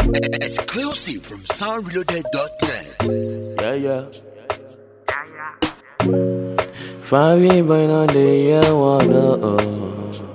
Exclusive from soundreloaded.net. Yeah, yeah. Five years boy on the year one uh.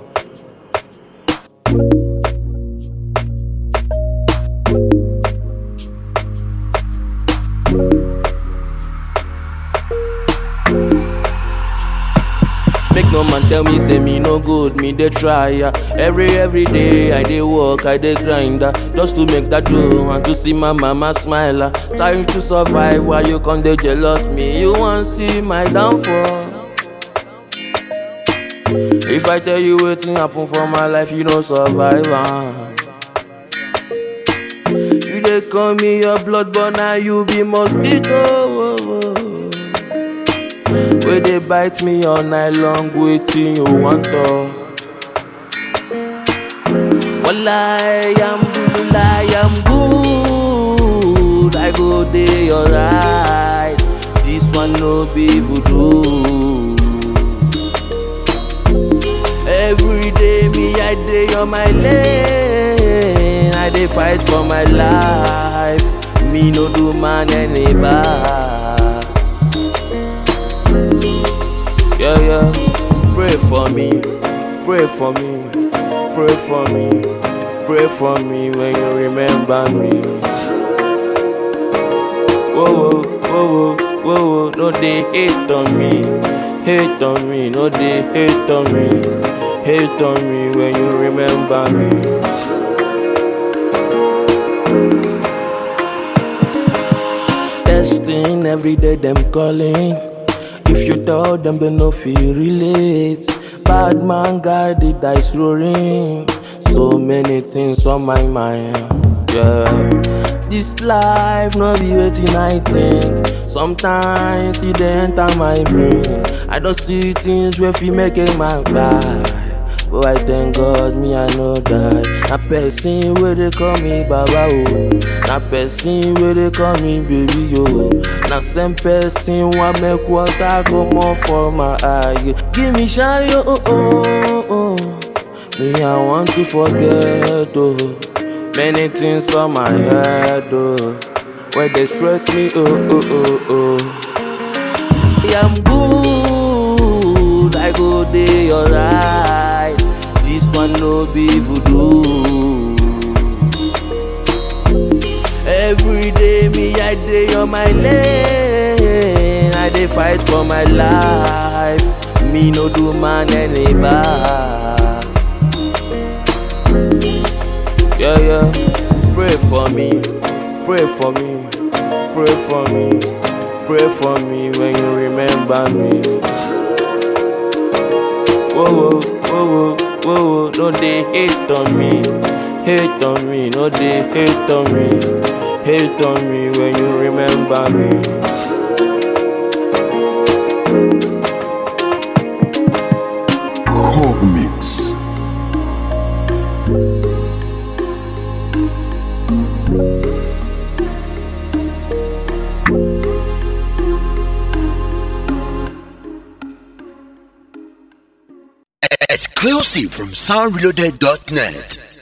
Make no man tell me say me no good, me dey try ya. Every every day I dey work, I dey grind ah, just to make that dough and to see my mama smile. ah. Trying to survive while you come dey jealous me, you wan see my downfall. If I tell you wetin happen for my life, you no survive. ah. You dey call me your blood, but now you be mosquito. Wey dey bite me all night long, wetin you want talk? Wallahi, I'm good, I am good. I go dey alright. This one no be voodoo. Every day me I dey on my lane. I dey fight for my life. Me no do man any bad. Yeah, yeah. Pray for me, pray for me, pray for me, pray for me when you remember me. Whoa, whoa, whoa, whoa, whoa, whoa, no they hate on me, hate on me, no they hate on me, hate on me when you remember me. Testing every day, them calling. If you tell them they no feel relate. Bad man guy the dice rolling. So many things on my mind. Yeah. This life no be waiting I think. Sometimes it dey enter my brain. I don't see things where fi make a man cry. But I thank God me I know that. Na person where they call me Baba oh. Na person where they call me baby yo. Na same person want make water come off for my eye. Give me shine yo oh oh oh. Me I want to forget oh. Many things on my head oh. Where they stress me oh oh oh oh. Yeah, I'm good. I go dey alright. This one no be voodoo. Every day me I dey on my lane. I dey fight for my life. Me no do man any bad. Yeah, yeah. Pray for me, pray for me, pray for me, pray for me when you remember me. Whoa, whoa, whoa, whoa, whoa, whoa, no they hate on me, hate on me, no they hate on me, hate on me when you remember me. Cog Mix. Exclusive from soundreloaded.net.